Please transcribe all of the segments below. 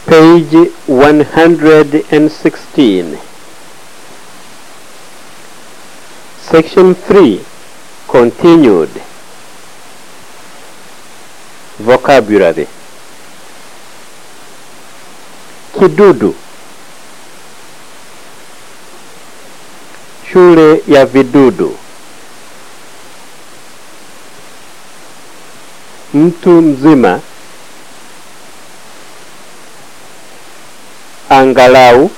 page 116 section 3 continued vocabulary kidudu shule ya vidudu mtu mzima angalau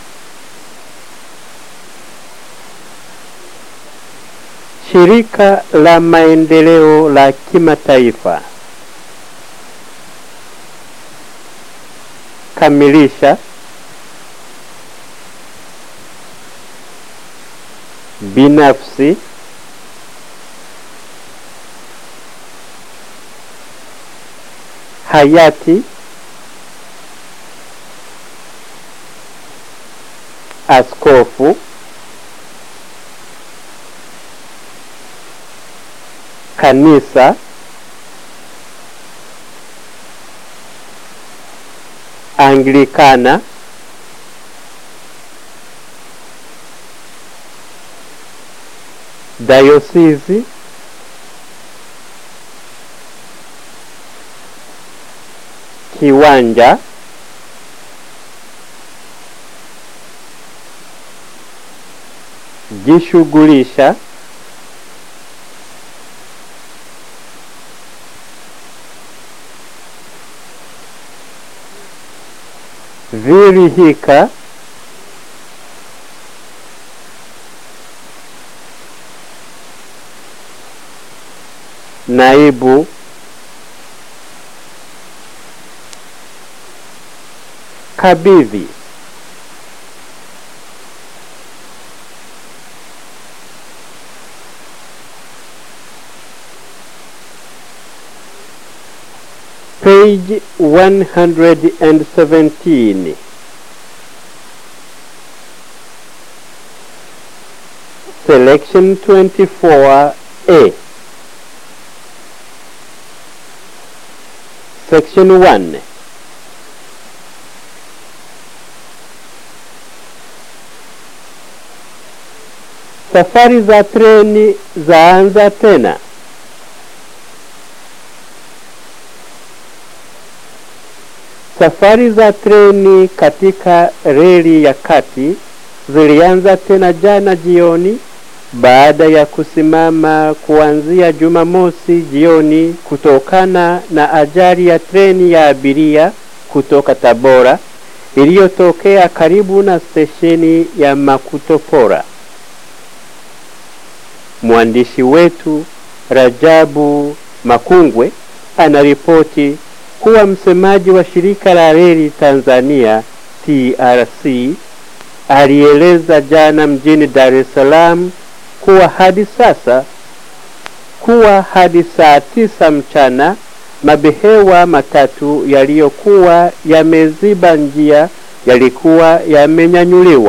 shirika la maendeleo la kimataifa kamilisha binafsi hayati askofu kanisa anglikana dayosisi kiwanja jishughulisha virihika naibu kabidhi page 117 selection 24a section 1 safari za treni zaanza tena Safari za treni katika reli ya kati zilianza tena jana jioni baada ya kusimama kuanzia Jumamosi jioni kutokana na ajali ya treni ya abiria kutoka Tabora iliyotokea karibu na stesheni ya Makutopora. Mwandishi wetu Rajabu Makungwe anaripoti kuwa msemaji wa shirika la reli Tanzania TRC alieleza jana mjini Dar es Salaam kuwa hadi sasa kuwa hadi saa tisa mchana mabehewa matatu yaliyokuwa yameziba njia yalikuwa yamenyanyuliwa.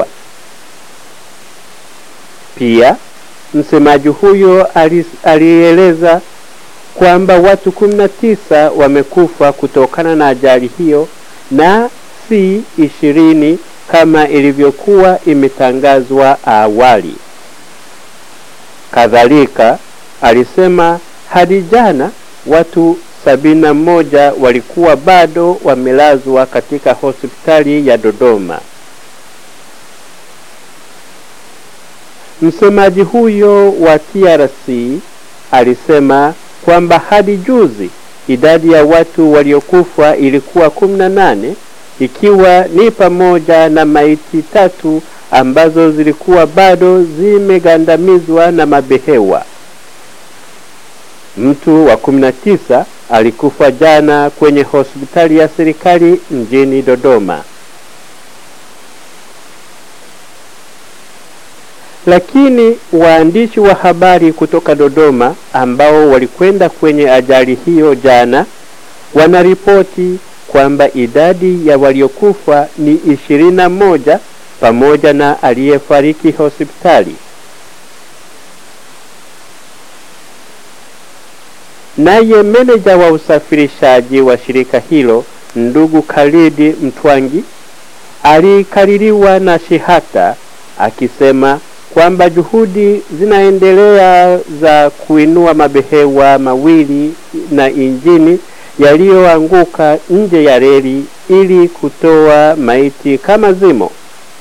Pia msemaji huyo alieleza kwamba watu 19 wamekufa kutokana na ajali hiyo na si ishirini kama ilivyokuwa imetangazwa awali. Kadhalika alisema hadi jana watu sabini na moja walikuwa bado wamelazwa katika hospitali ya Dodoma. Msemaji huyo wa TRC alisema kwamba hadi juzi idadi ya watu waliokufa ilikuwa kumi na nane ikiwa ni pamoja na maiti tatu ambazo zilikuwa bado zimegandamizwa na mabehewa. Mtu wa kumi na tisa alikufa jana kwenye hospitali ya serikali mjini Dodoma. Lakini waandishi wa habari kutoka Dodoma ambao walikwenda kwenye ajali hiyo jana wanaripoti kwamba idadi ya waliokufa ni ishirini na moja pamoja na aliyefariki hospitali. Naye meneja wa usafirishaji wa shirika hilo ndugu Khalidi Mtwangi alikaririwa na Shihata akisema kwamba juhudi zinaendelea za kuinua mabehewa mawili na injini yaliyoanguka nje ya reli ili kutoa maiti kama zimo.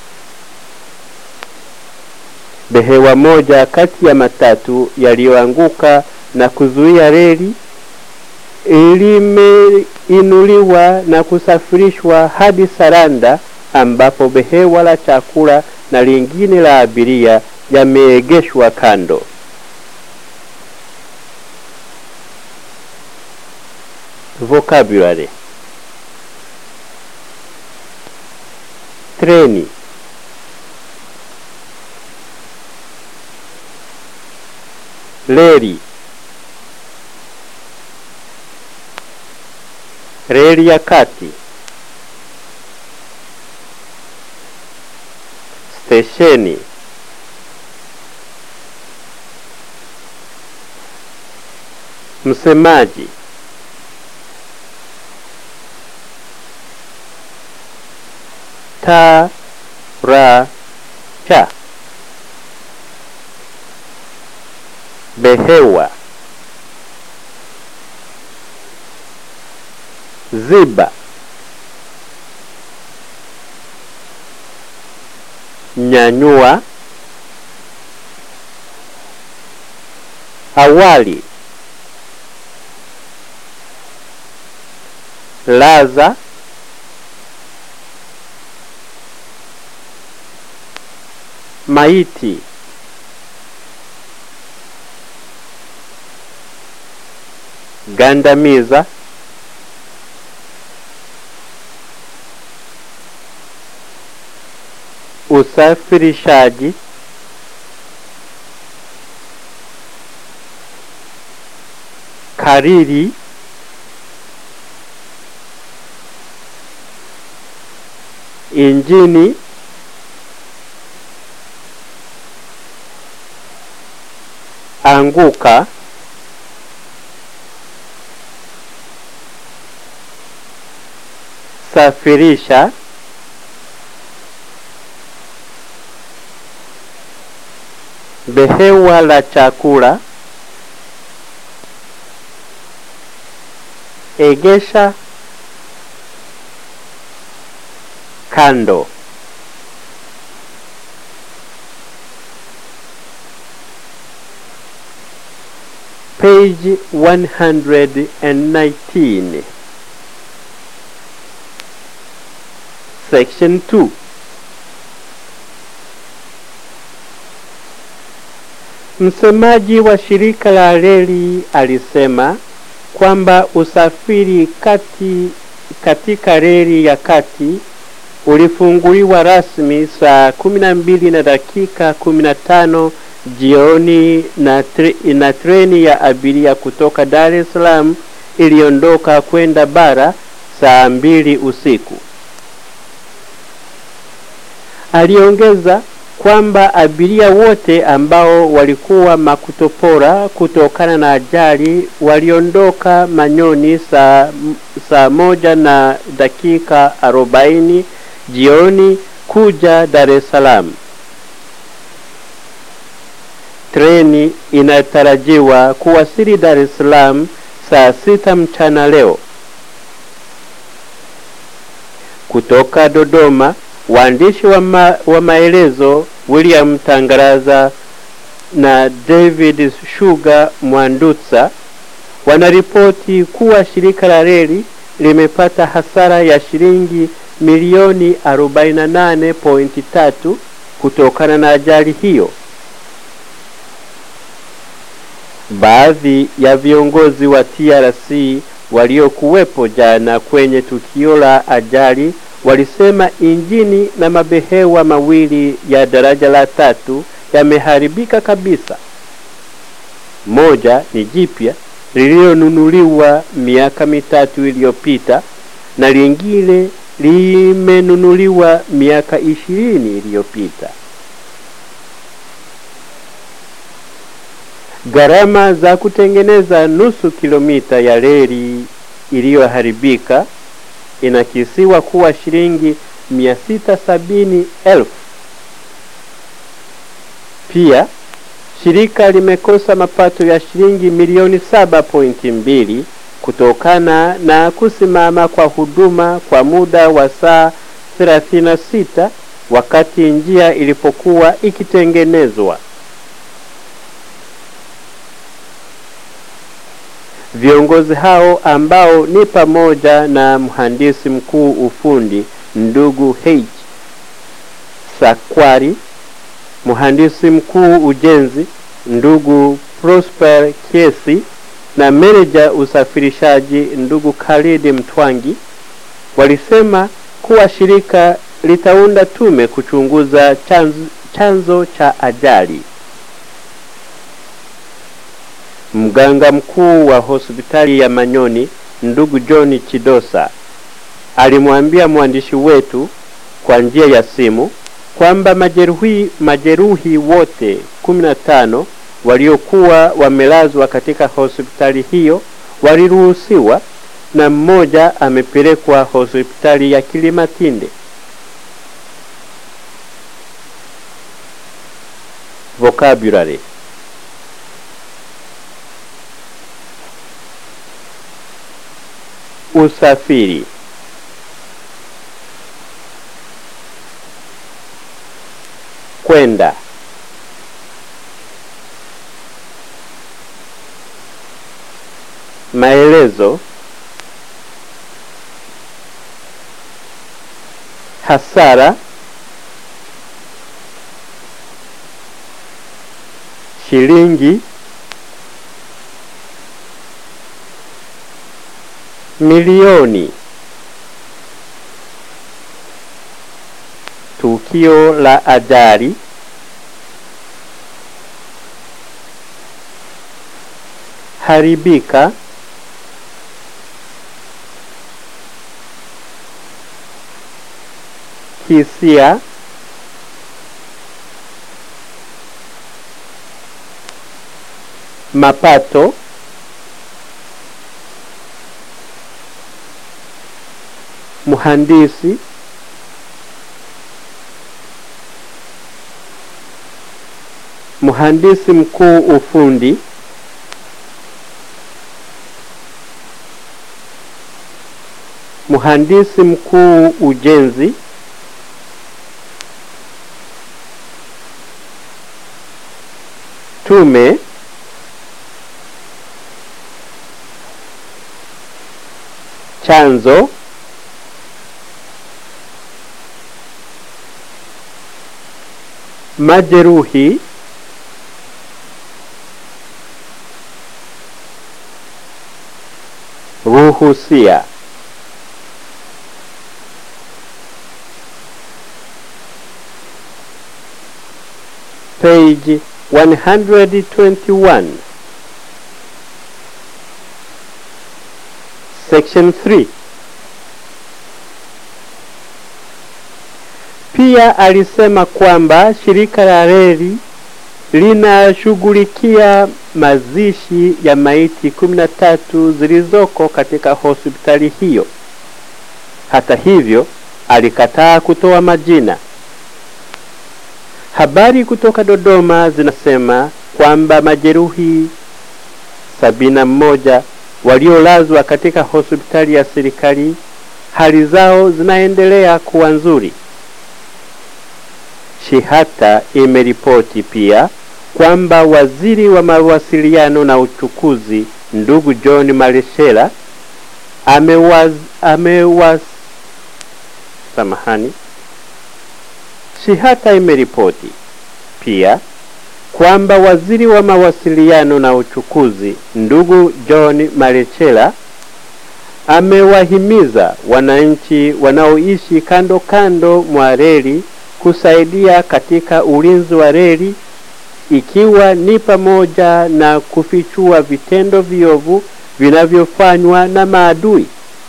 Behewa moja kati ya matatu yaliyoanguka na kuzuia reli limeinuliwa na kusafirishwa hadi Saranda ambapo behewa la chakula na lingine la abiria yameegeshwa kando. Vocabulary: treni, reli, reli ya kati, stesheni, msemaji, taracha, behewa, ziba, nyanyua, awali, laza, maiti, gandamiza, usafirishaji, kariri, injini, anguka, safirisha, behewa la chakula, egesha, kando. Page 119 Section 2 Msemaji wa shirika la reli alisema kwamba usafiri kati katika reli ya kati ulifunguliwa rasmi saa kumi na mbili na dakika kumi na tano jioni na, tre, na treni ya abiria kutoka Dar es Salaam iliondoka kwenda bara saa mbili usiku. Aliongeza kwamba abiria wote ambao walikuwa Makutopora kutokana na ajali waliondoka Manyoni saa, saa moja na dakika arobaini jioni kuja Dar es Salaam. Treni inatarajiwa kuwasili Dar es Salaam saa sita mchana leo. Kutoka Dodoma, waandishi wa, ma, wa maelezo William Tangaraza na David Shuga Mwandutsa wanaripoti kuwa shirika la reli limepata hasara ya shilingi milioni 48.3 kutokana na ajali hiyo. Baadhi ya viongozi wa TRC waliokuwepo jana kwenye tukio la ajali walisema injini na mabehewa mawili ya daraja la tatu yameharibika kabisa. Moja ni jipya lililonunuliwa miaka mitatu iliyopita na lingine limenunuliwa miaka ishirini iliyopita. Gharama za kutengeneza nusu kilomita ya reli iliyoharibika inakisiwa kuwa shilingi mia sita sabini elfu. Pia shirika limekosa mapato ya shilingi milioni saba pointi mbili kutokana na kusimama kwa huduma kwa muda wa saa 36 wakati njia ilipokuwa ikitengenezwa. Viongozi hao ambao ni pamoja na mhandisi mkuu ufundi ndugu H Sakwari, mhandisi mkuu ujenzi ndugu Prosper Kiesi na meneja usafirishaji ndugu Khalid Mtwangi walisema kuwa shirika litaunda tume kuchunguza chanzo, chanzo cha ajali. Mganga mkuu wa hospitali ya Manyoni ndugu John Chidosa alimwambia mwandishi wetu kwa njia ya simu kwamba majeruhi, majeruhi wote 15 waliokuwa wamelazwa katika hospitali hiyo waliruhusiwa na mmoja amepelekwa hospitali ya Kilimatinde. Vocabulary usafiri kwenda maelezo hasara shilingi milioni tukio la ajali haribika hisia mapato mhandisi mhandisi mkuu ufundi mhandisi mkuu ujenzi tume chanzo majeruhi ruhusia page 121 section 3 pia alisema kwamba shirika la reli linashughulikia mazishi ya maiti 13 zilizoko katika hospitali hiyo. Hata hivyo, alikataa kutoa majina. Habari kutoka Dodoma zinasema kwamba majeruhi sabini na mmoja waliolazwa katika hospitali ya serikali hali zao zinaendelea kuwa nzuri. Shihata imeripoti pia kwamba waziri wa mawasiliano na uchukuzi ndugu John Maleshela amewaz, amewaz, samahani. Shihata imeripoti pia kwamba waziri wa mawasiliano na uchukuzi ndugu John Malechela amewahimiza wananchi wanaoishi kando kando mwa reli kusaidia katika ulinzi wa reli ikiwa ni pamoja na kufichua vitendo viovu vinavyofanywa na maadui.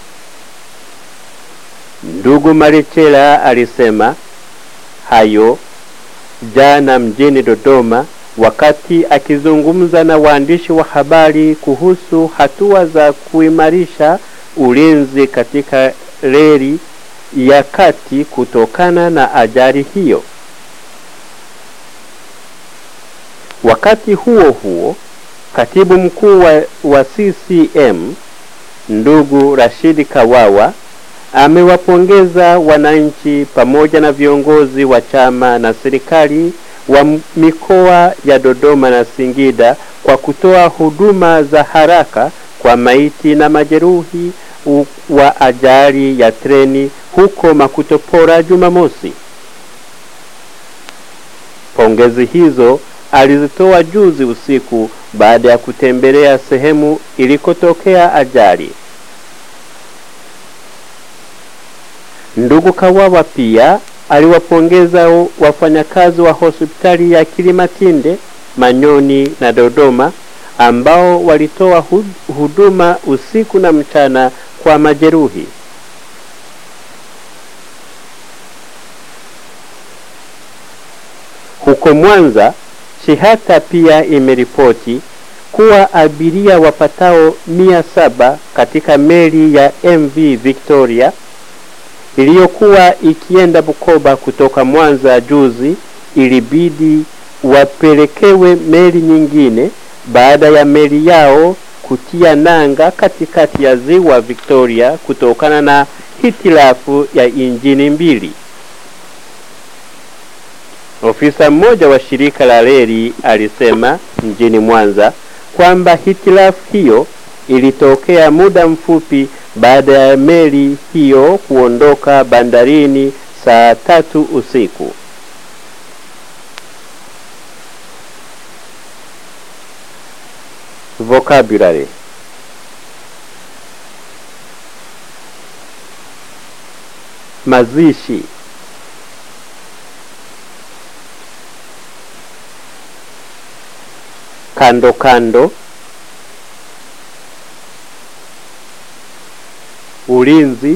Ndugu Malechela alisema hayo jana mjini Dodoma wakati akizungumza na waandishi wa habari kuhusu hatua za kuimarisha ulinzi katika reli ya kati kutokana na ajali hiyo. Wakati huo huo, katibu mkuu wa, wa CCM ndugu Rashidi Kawawa amewapongeza wananchi pamoja na viongozi wa chama na serikali wa mikoa ya Dodoma na Singida kwa kutoa huduma za haraka kwa maiti na majeruhi wa ajali ya treni huko Makutopora Jumamosi. Pongezi hizo alizitoa juzi usiku baada ya kutembelea sehemu ilikotokea ajali. Ndugu Kawawa pia aliwapongeza wafanyakazi wa hospitali ya Kilimatinde, Manyoni na Dodoma ambao walitoa huduma usiku na mchana kwa majeruhi. Huko Mwanza, Shihata pia imeripoti kuwa abiria wapatao mia saba katika meli ya MV Victoria iliyokuwa ikienda Bukoba kutoka Mwanza juzi ilibidi wapelekewe meli nyingine baada ya meli yao kutia nanga katikati ya ziwa Victoria kutokana na hitilafu ya injini mbili. Ofisa mmoja wa shirika la reli alisema mjini Mwanza kwamba hitilafu hiyo ilitokea muda mfupi baada ya meli hiyo kuondoka bandarini saa tatu usiku. Vocabulary mazishi kando kando ulinzi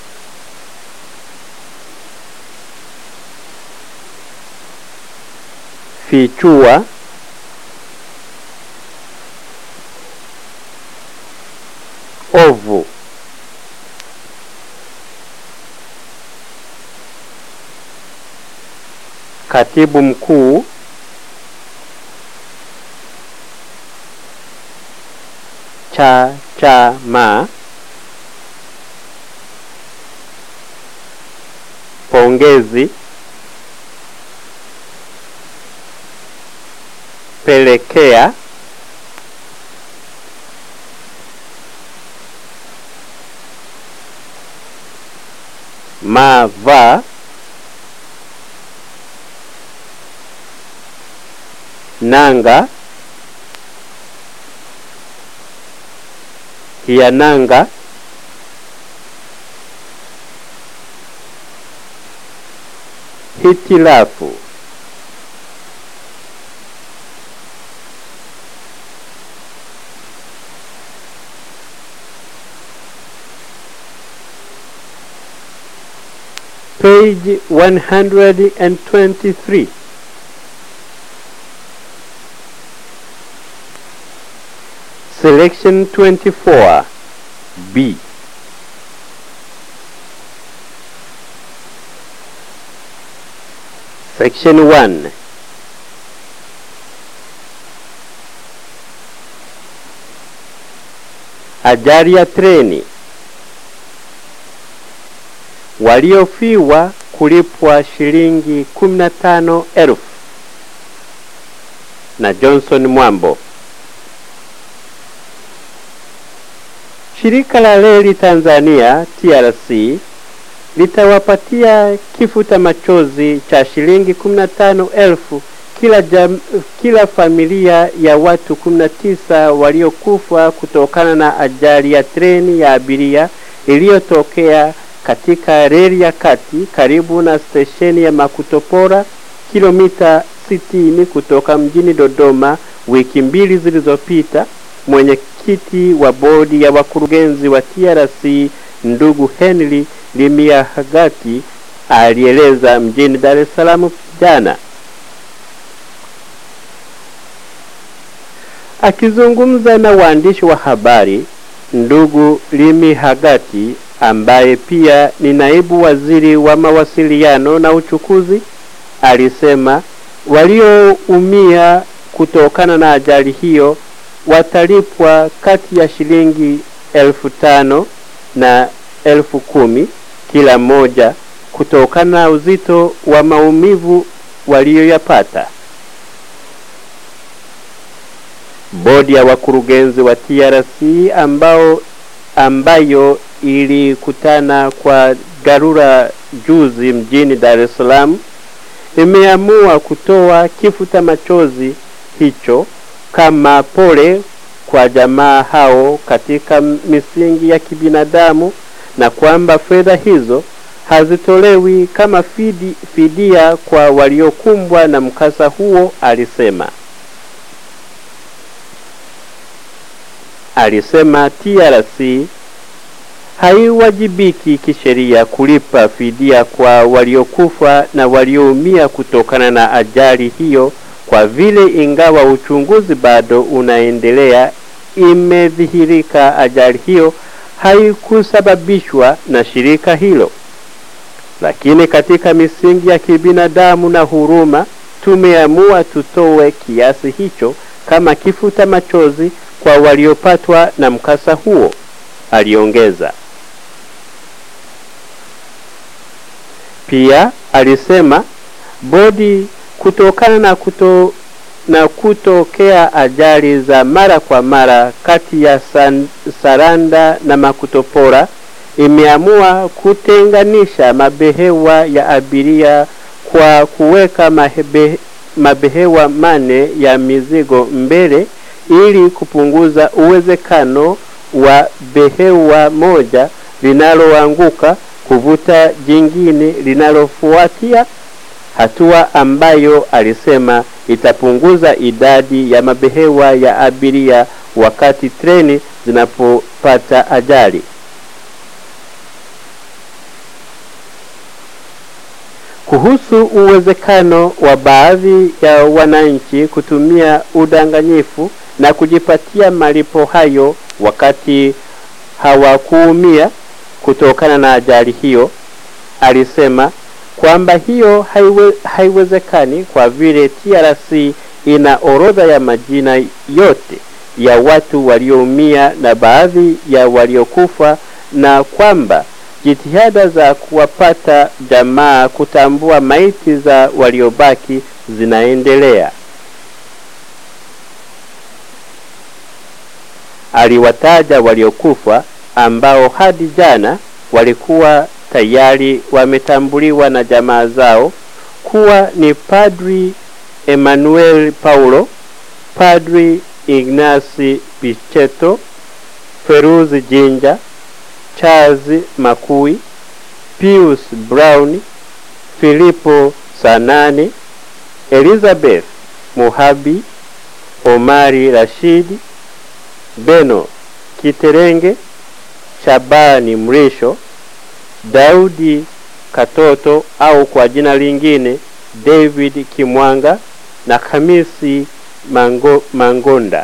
fichua ovu katibu mkuu cha cha ma pongezi pelekea mava nanga hiananga hitilafu page 123 selection 24 b section 1 ajali ya treni waliofiwa kulipwa shilingi 15,000 na Johnson Mwambo. Shirika la Reli Tanzania TRC litawapatia kifuta machozi cha shilingi 15,000 kila, jam, kila familia ya watu 19 waliokufa kutokana na ajali ya treni ya abiria iliyotokea katika reli ya kati karibu na stesheni ya Makutopora kilomita 60 kutoka mjini Dodoma wiki mbili zilizopita. Mwenyekiti wa bodi ya wakurugenzi wa TRC ndugu Henry Limiahagati alieleza mjini Dar es Salaam jana. Akizungumza na waandishi wa habari, ndugu Limi Hagati ambaye pia ni naibu waziri wa mawasiliano na uchukuzi alisema walioumia kutokana na ajali hiyo watalipwa kati ya shilingi elfu tano na elfu kumi kila mmoja kutokana na uzito wa maumivu walioyapata. Bodi ya wakurugenzi wa TRC ambao ambayo ilikutana kwa dharura juzi mjini Dar es Salaam imeamua kutoa kifuta machozi hicho kama pole kwa jamaa hao katika misingi ya kibinadamu na kwamba fedha hizo hazitolewi kama fidi, fidia kwa waliokumbwa na mkasa huo, alisema. Alisema TRC haiwajibiki kisheria kulipa fidia kwa waliokufa na walioumia kutokana na ajali hiyo kwa vile ingawa uchunguzi bado unaendelea, imedhihirika ajali hiyo haikusababishwa na shirika hilo. Lakini katika misingi ya kibinadamu na huruma, tumeamua tutoe kiasi hicho kama kifuta machozi kwa waliopatwa na mkasa huo, aliongeza. Pia alisema bodi kutokana na kuto na kutokea ajali za mara kwa mara kati ya san, Saranda na Makutopora imeamua kutenganisha mabehewa ya abiria kwa kuweka mahebe, mabehewa mane ya mizigo mbele ili kupunguza uwezekano wa behewa moja linaloanguka kuvuta jingine linalofuatia hatua ambayo alisema itapunguza idadi ya mabehewa ya abiria wakati treni zinapopata ajali. Kuhusu uwezekano wa baadhi ya wananchi kutumia udanganyifu na kujipatia malipo hayo wakati hawakuumia kutokana na ajali hiyo, alisema kwamba hiyo haiwe, haiwezekani kwa vile TRC ina orodha ya majina yote ya watu walioumia na baadhi ya waliokufa na kwamba jitihada za kuwapata jamaa kutambua maiti za waliobaki zinaendelea. Aliwataja waliokufa ambao hadi jana walikuwa tayari wametambuliwa na jamaa zao kuwa ni Padri Emmanuel Paulo, Padri Ignasi Pichetto, Feruzi Jinja, Charles Makui, Pius Brown, Filipo Sanane, Elizabeth Muhabi, Omari Rashidi, Beno Kiterenge, Shabani Mrisho, Daudi Katoto au kwa jina lingine David Kimwanga na Hamisi Mango, Mangonda.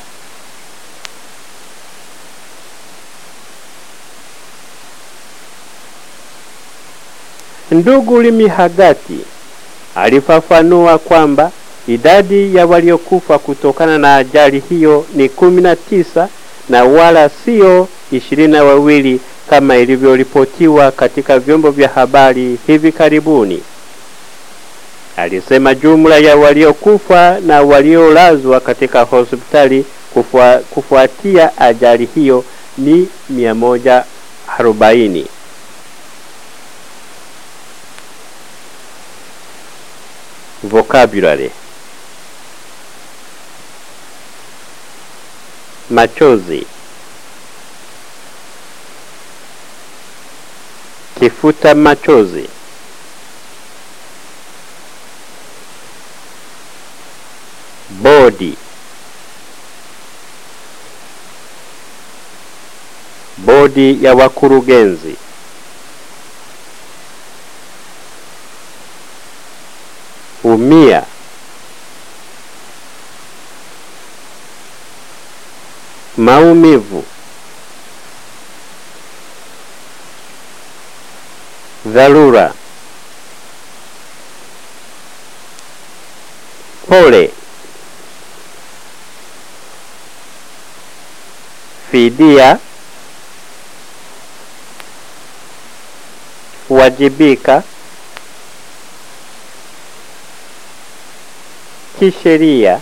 Ndugu Limihagati alifafanua kwamba idadi ya waliokufa kutokana na ajali hiyo ni kumi na tisa na wala sio ishirini na wawili kama ilivyoripotiwa katika vyombo vya habari hivi karibuni. Alisema jumla ya waliokufa na waliolazwa katika hospitali kufua, kufuatia ajali hiyo ni 140. Vocabulary machozi kifuta machozi bodi bodi ya wakurugenzi umia maumivu dharura, pole, fidia, wajibika, kisheria,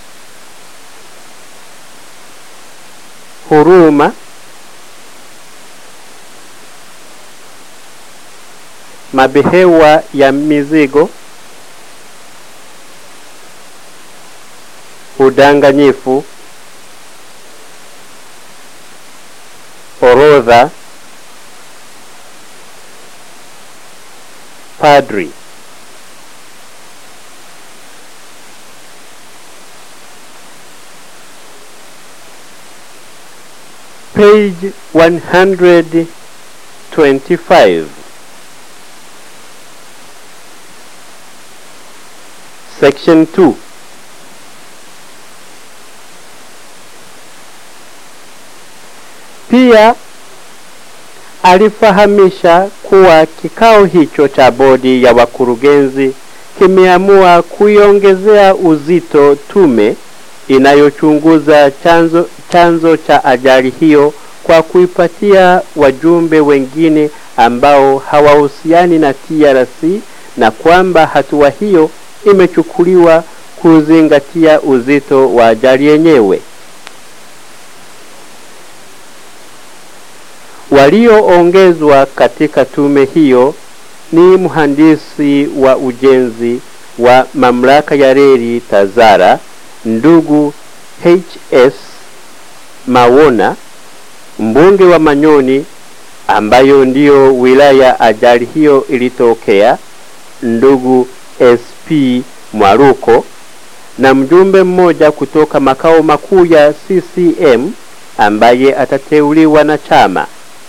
huruma, mabehewa ya mizigo, udanganyifu, orodha, padri. Page 125. Section 2. Pia alifahamisha kuwa kikao hicho cha bodi ya wakurugenzi kimeamua kuiongezea uzito tume inayochunguza chanzo, chanzo cha ajali hiyo kwa kuipatia wajumbe wengine ambao hawahusiani na TRC na kwamba hatua hiyo imechukuliwa kuzingatia uzito wa ajali yenyewe. Walioongezwa katika tume hiyo ni mhandisi wa ujenzi wa mamlaka ya reli Tazara, ndugu HS Mawona, mbunge wa Manyoni ambayo ndiyo wilaya ajali hiyo ilitokea, ndugu SP Mwaruko na mjumbe mmoja kutoka makao makuu ya CCM ambaye atateuliwa na chama.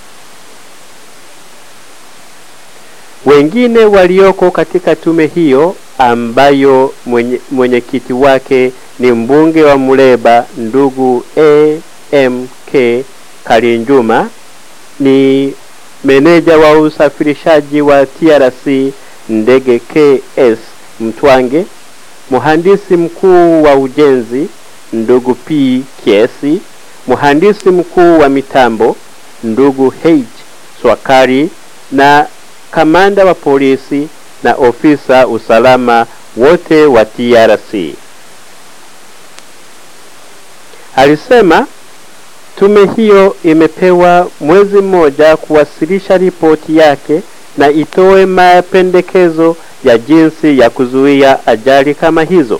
Wengine walioko katika tume hiyo ambayo mwenye, mwenyekiti wake ni mbunge wa Muleba ndugu AMK Kalinjuma, ni meneja wa usafirishaji wa TRC ndege KS Mtwange, mhandisi mkuu wa ujenzi ndugu P Kiesi, mhandisi mkuu wa mitambo ndugu H Swakari na kamanda wa polisi na ofisa usalama wote wa TRC. Alisema tume hiyo imepewa mwezi mmoja kuwasilisha ripoti yake na itoe mapendekezo ya jinsi ya kuzuia ajali kama hizo.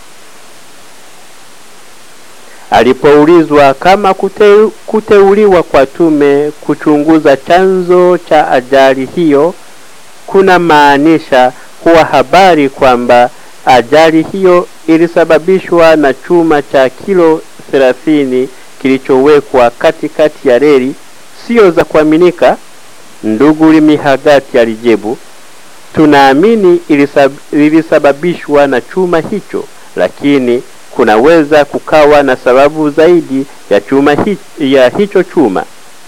Alipoulizwa kama kute, kuteuliwa kwa tume kuchunguza chanzo cha ajali hiyo kuna maanisha kuwa habari kwamba ajali hiyo ilisababishwa na chuma cha kilo 30 kilichowekwa katikati ya reli sio za kuaminika, ndugu Limihagati alijibu, tunaamini ilisab, ilisababishwa na chuma hicho, lakini kunaweza kukawa na sababu zaidi ya chuma hi, ya hicho chuma.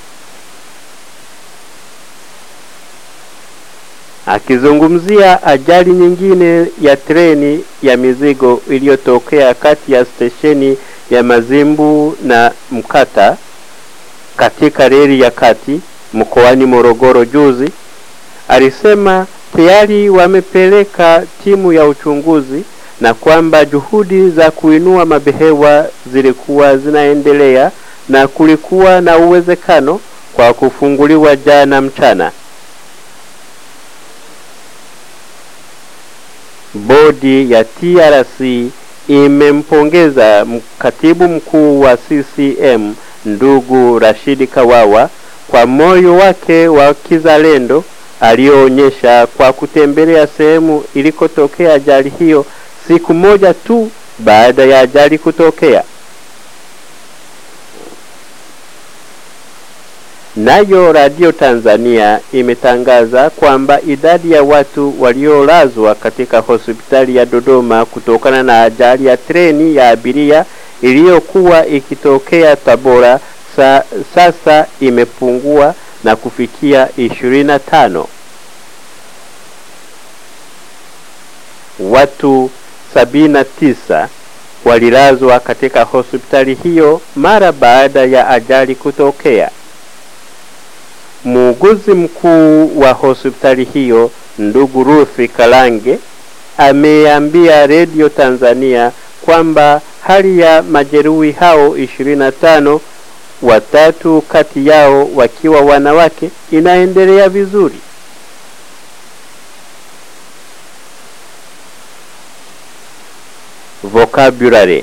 Akizungumzia ajali nyingine ya treni ya mizigo iliyotokea kati ya stesheni ya Mazimbu na Mkata katika reli ya kati mkoani Morogoro juzi, alisema tayari wamepeleka timu ya uchunguzi na kwamba juhudi za kuinua mabehewa zilikuwa zinaendelea na kulikuwa na uwezekano kwa kufunguliwa jana mchana. Bodi ya TRC imempongeza katibu mkuu wa CCM ndugu Rashidi Kawawa kwa moyo wake wa kizalendo aliyoonyesha kwa kutembelea sehemu ilikotokea ajali hiyo siku moja tu baada ya ajali kutokea. Nayo Radio Tanzania imetangaza kwamba idadi ya watu waliolazwa katika hospitali ya Dodoma kutokana na ajali ya treni ya abiria iliyokuwa ikitokea Tabora sa, sasa imepungua na kufikia 25. watu sabini na tisa walilazwa katika hospitali hiyo mara baada ya ajali kutokea. Muuguzi mkuu wa hospitali hiyo ndugu Ruthi Kalange ameambia redio Tanzania kwamba hali ya majeruhi hao 25 watatu kati yao wakiwa wanawake inaendelea vizuri. Vocabulary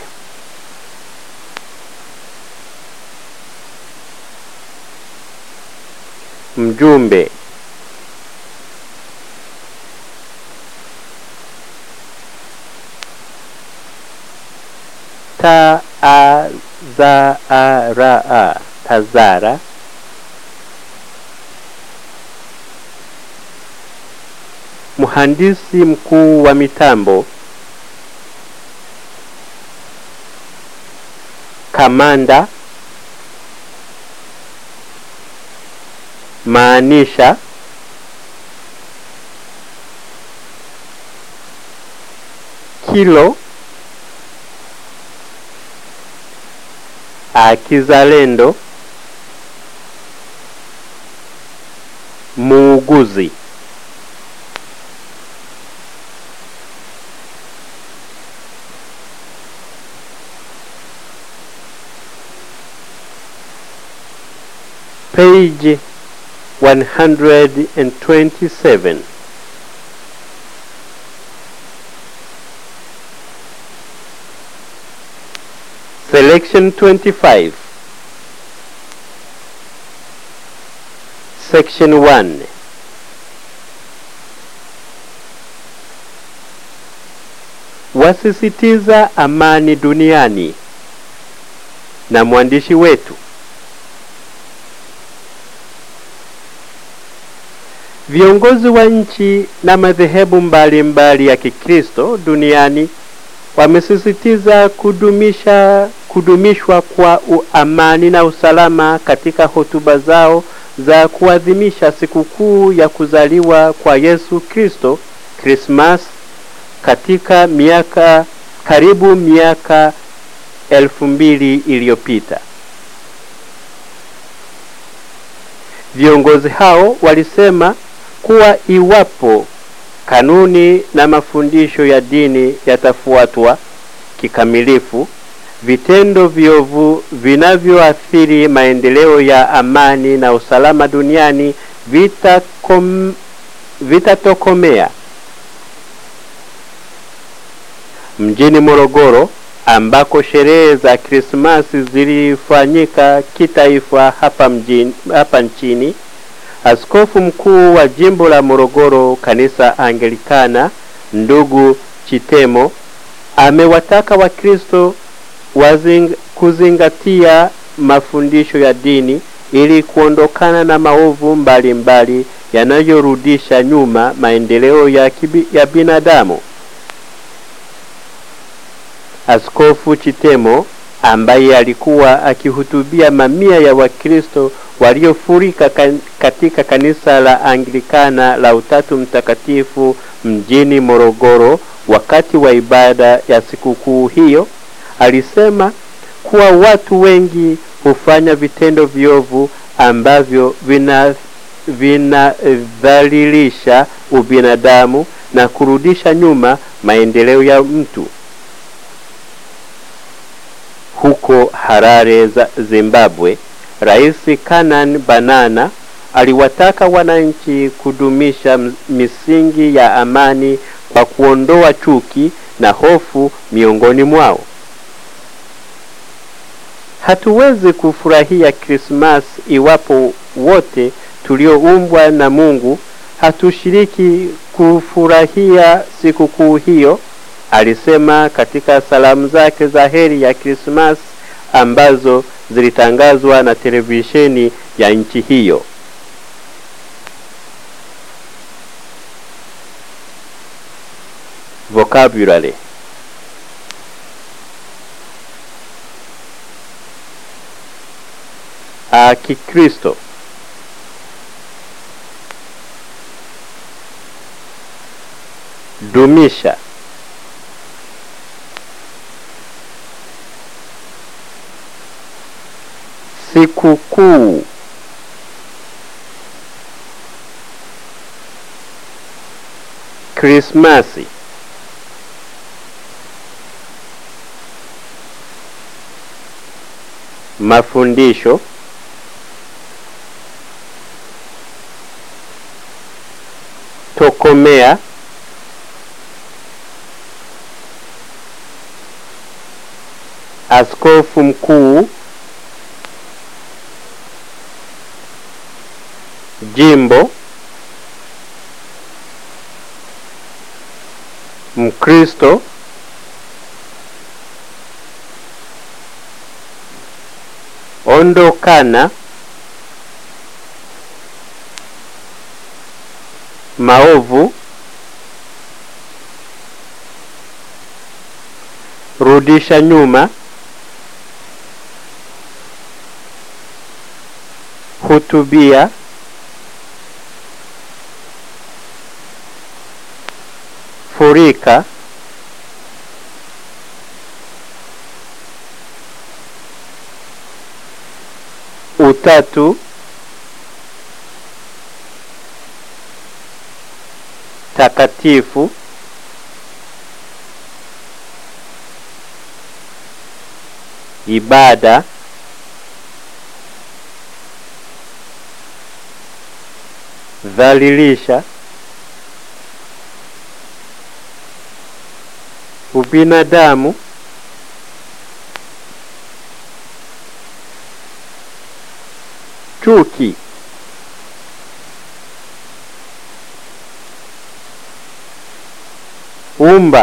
mjumbe ta a za a ra a tazara mhandisi mkuu wa mitambo kamanda maanisha kilo akizalendo muuguzi page 127 Selection 25 Section 1 Wasisitiza amani duniani na mwandishi wetu Viongozi wa nchi na madhehebu mbalimbali ya Kikristo duniani wamesisitiza kudumisha kudumishwa kwa amani na usalama katika hotuba zao za kuadhimisha sikukuu ya kuzaliwa kwa Yesu Kristo Christmas katika miaka karibu miaka elfu mbili iliyopita. Viongozi hao walisema kuwa iwapo kanuni na mafundisho ya dini yatafuatwa kikamilifu, vitendo viovu vinavyoathiri maendeleo ya amani na usalama duniani vitakom, vitatokomea. Mjini Morogoro ambako sherehe za Krismasi zilifanyika kitaifa hapa mjini, hapa nchini Askofu mkuu wa jimbo la Morogoro kanisa Anglikana ndugu Chitemo amewataka Wakristo wazing, kuzingatia mafundisho ya dini ili kuondokana na maovu mbalimbali yanayorudisha nyuma maendeleo ya, kibi, ya binadamu. Askofu Chitemo ambaye alikuwa akihutubia mamia ya Wakristo waliofurika kan, katika kanisa la Anglikana la Utatu Mtakatifu mjini Morogoro wakati wa ibada ya sikukuu hiyo, alisema kuwa watu wengi hufanya vitendo viovu ambavyo vina vinadhalilisha ubinadamu na kurudisha nyuma maendeleo ya mtu. Huko Harare za Zimbabwe, Rais Canaan Banana aliwataka wananchi kudumisha misingi ya amani kwa kuondoa chuki na hofu miongoni mwao. Hatuwezi kufurahia Krismas iwapo wote tulioumbwa na Mungu hatushiriki kufurahia sikukuu hiyo, alisema katika salamu zake za heri ya Krismas ambazo zilitangazwa na televisheni ya nchi hiyo. Vocabulary a Kikristo dumisha Sikukuu. Krismasi. Mafundisho. Tokomea. Askofu mkuu. Jimbo. Mkristo. Ondokana. Maovu. Rudisha nyuma. Hutubia. Furika. Utatu. Takatifu. Ibada. Dhalilisha. Ubinadamu. Chuki. Umba.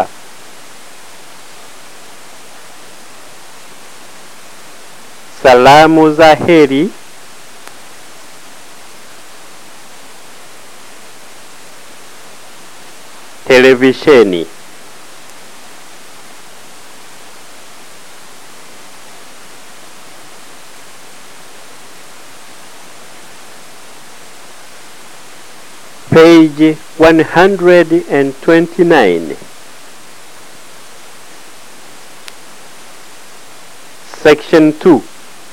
Salamu za heri. Televisheni. Page 129. Section 2.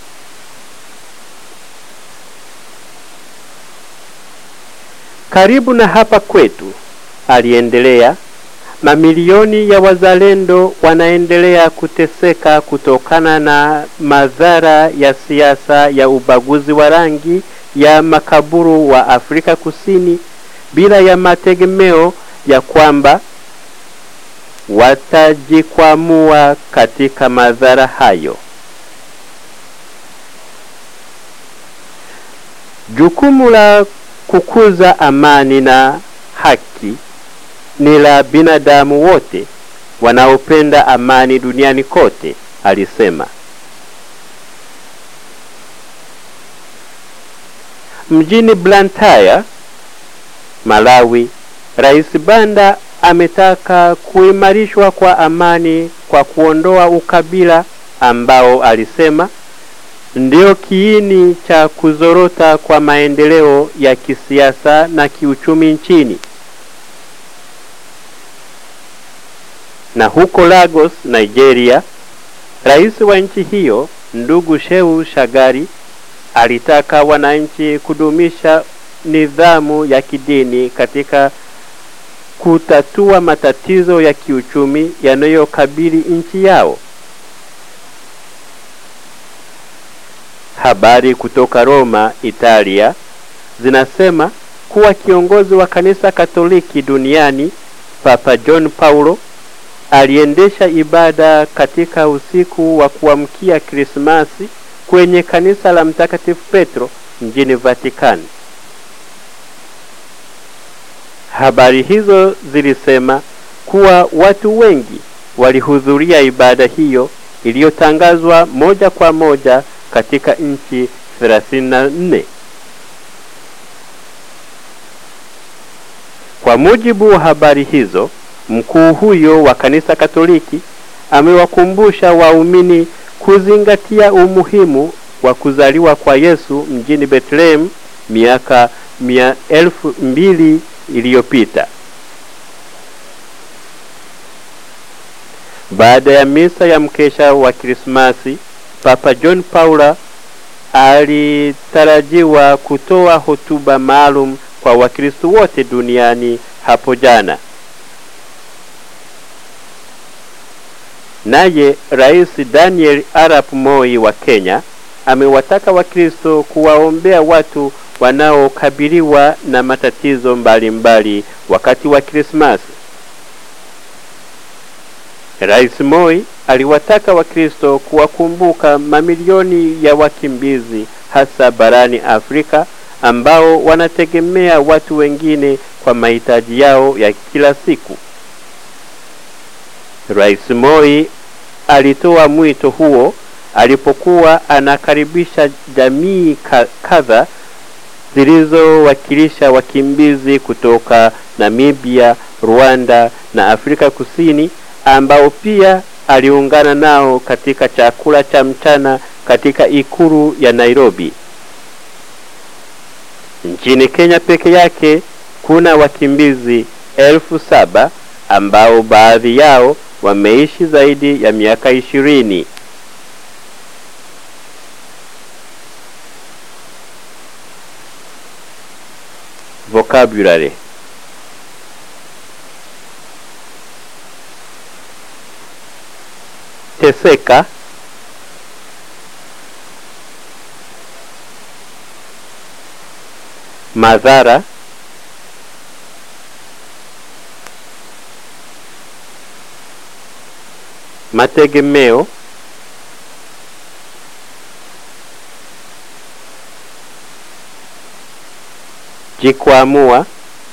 Karibu na hapa kwetu, aliendelea, mamilioni ya wazalendo wanaendelea kuteseka kutokana na madhara ya siasa ya ubaguzi wa rangi ya makaburu wa Afrika Kusini bila ya mategemeo ya kwamba watajikwamua katika madhara hayo. Jukumu la kukuza amani na haki ni la binadamu wote wanaopenda amani duniani kote, alisema. Mjini Blantyre, Malawi, Rais Banda ametaka kuimarishwa kwa amani kwa kuondoa ukabila ambao alisema ndio kiini cha kuzorota kwa maendeleo ya kisiasa na kiuchumi nchini. Na huko Lagos, Nigeria, rais wa nchi hiyo ndugu Shehu Shagari alitaka wananchi kudumisha nidhamu ya kidini katika kutatua matatizo ya kiuchumi yanayokabili nchi yao. Habari kutoka Roma, Italia zinasema kuwa kiongozi wa kanisa Katoliki duniani Papa John Paulo aliendesha ibada katika usiku wa kuamkia Krismasi kwenye kanisa la Mtakatifu Petro mjini Vatikani. Habari hizo zilisema kuwa watu wengi walihudhuria ibada hiyo iliyotangazwa moja kwa moja katika nchi 34. Kwa mujibu wa habari hizo, mkuu huyo wa kanisa Katoliki amewakumbusha waumini kuzingatia umuhimu wa kuzaliwa kwa Yesu mjini Bethlehem miaka mia elfu mbili iliyopita. Baada ya misa ya mkesha wa Krismasi, Papa John Paula alitarajiwa kutoa hotuba maalum kwa Wakristo wote duniani hapo jana. Naye Rais Daniel Arap Moi wa Kenya amewataka Wakristo kuwaombea watu wanaokabiliwa na matatizo mbalimbali mbali wakati wa Krismasi. Rais Moi aliwataka Wakristo kuwakumbuka mamilioni ya wakimbizi hasa barani Afrika ambao wanategemea watu wengine kwa mahitaji yao ya kila siku. Rais Moi alitoa mwito huo alipokuwa anakaribisha jamii kadha zilizowakilisha wakimbizi kutoka Namibia, Rwanda na Afrika Kusini ambao pia aliungana nao katika chakula cha mchana katika ikulu ya Nairobi. Nchini Kenya peke yake kuna wakimbizi elfu saba ambao baadhi yao wameishi zaidi ya miaka ishirini. Vocabulary teseka madhara mategemeo jikwamua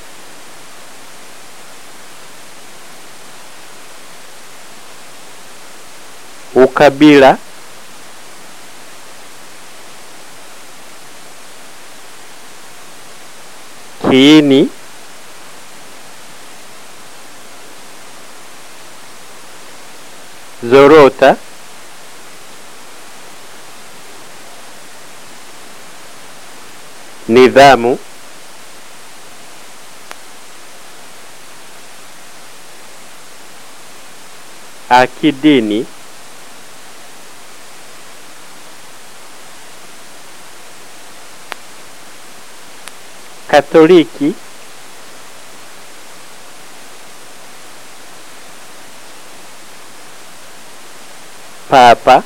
ukabila kiini zorota nidhamu akidini Katoliki Papa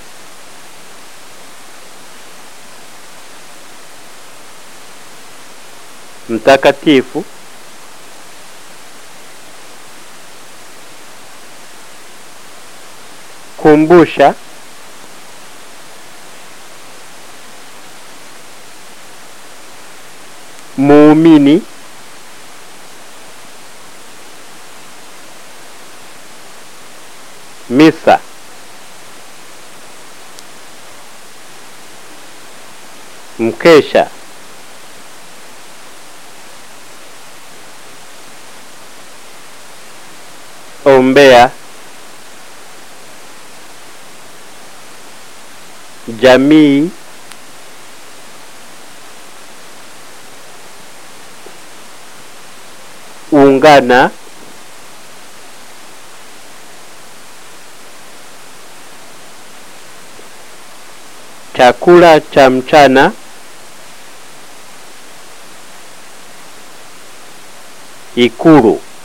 Mtakatifu Kumbusha muumini misa mkesha ombea jamii ungana chakula cha mchana ikulu